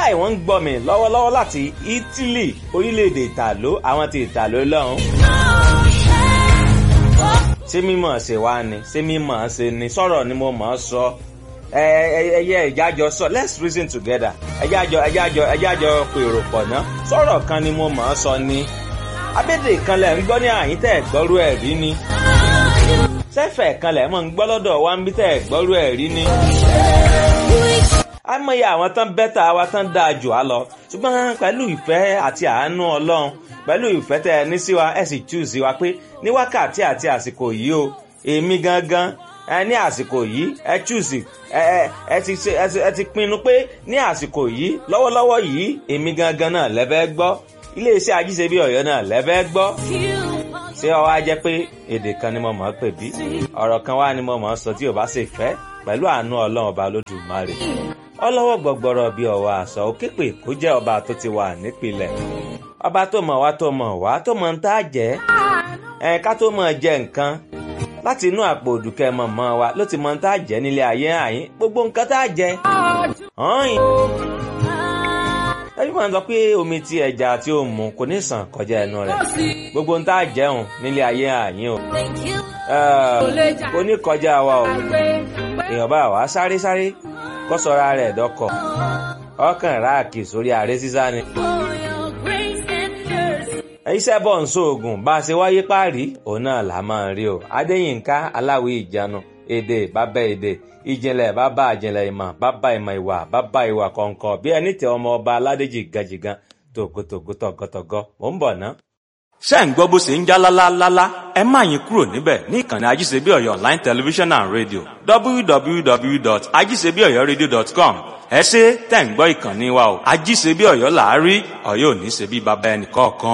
wàláì wọ́n ń gbọ́ mi lọ́wọ́lọ́wọ́ láti Italy orílẹ̀-èdè ìtàló àwọn ti ìtàló lọ́hùn. ṣé mímọ̀ ṣe wá ni ṣé mímọ̀ ṣe ni sọ̀rọ̀ ni mo mọ̀ ọ́ sọ ẹyẹ ìjájọ sọ let's reason together ẹjájọ ẹjájọ ẹjájọ pèrò pọ̀ ná sọ̀rọ̀ kan ni mo mọ̀ ọ́ sọ ni abédè kan lẹ̀ ń gbọ́ ní àyín tẹ̀ gbọ́rú ẹ̀ rí ni sẹ́fẹ̀ kan lẹ̀ mọ̀ ń gbọ́ lọ́dọ̀ wa ń bí tẹ̀ gbọ́rú ẹ̀ rí ni àmọye àwọn tán bẹ́tà wa tán dáa jù á lọ ṣùgbọ́n pẹ̀lú ìfẹ́ àti àánú ọlọ́run pẹ̀lú ìfẹ́ tẹ́ ẹ ní sí wa ẹ sì choose wa pé ní wákàtí àti àsìkò yìí o èmi gangan ẹ ní àsìkò yìí ẹ choose ẹ ẹ ti ẹ ti pinnu pé ní àsìkò yìí lọ́wọ́lọ́wọ́ yìí èmi gangan náà lẹ́fẹ́ gbọ́ iléeṣẹ́ ajíṣebí ọ̀yọ́ náà lẹ́fẹ́ gbọ́ ṣé ọ wá jẹ́ pé èdè kan ni mo mọ̀ ọ́ pè bí ọ̀rọ̀ kan wá ni mo mọ̀ ọ́ sọ tí ò bá ṣe fẹ́ pẹ̀lú àánú ọlọ́run ọba lódùmarè ọlọ́wọ́ gbọ̀gbọ̀rọ̀ bíi ọ̀wà àṣà òkèpè kó jẹ́ ọba tó ti wà nípìnlẹ̀ ọba tó mọ̀ wá tó mọ̀ wá tó mọ̀ ń tá jẹ́ ẹ̀ ká tó mọ̀ jẹ nǹkan láti inú àpò òdùkẹ́ mọ̀ mọ́ wa ló ti mọ̀ ń tá jẹ́ nílé ayé àyín gbogbo nǹkan tá jẹ́ ọ̀hìn. ẹbí wọn sọ pé omi tí ẹja tí ó mu kò ní sàn kọjá ẹnu rẹ̀ gbogbo ń tá jẹun nílé ayé àyín o kò ní kọjá wa o èèyàn bá wa sáré sáré kó sọra rẹ̀ dọ́kọ̀ ọkàn ráàkì sórí ààrẹ sísá ni. iṣẹ́ bọ̀ ń sóògùn bá a ṣe wáyé páàrí òun náà là máa ń rí o adéyínká aláwí ìjánu èdè bàbá èdè ìjìnlẹ̀ bàbá àjìnlẹ̀ ìmọ̀ bàbá ìmọ̀ ìwà bàbá ìwà kọ̀ọ̀kan bí ẹni tẹ ọmọ ọba aládéjì gajìgan tògótògó tọ̀gọ́tọ̀gọ́ mò ń bọ̀ ná. ṣé ń gbọ́ bó ṣe ń já lálálálá ẹ má yín kúrò níbẹ̀ ní ìkànnì ajíṣebí ọ̀yọ́ online television and radio www.ajíṣebíọ̀yọ́radio.com ẹ ṣe tẹ̀ ń gbọ́ ìkànnì wa o ajíṣebí ọ̀yọ́ làárí ọ̀yọ́ ò ní ṣe bí baba ẹnì kọ̀ọ̀kan.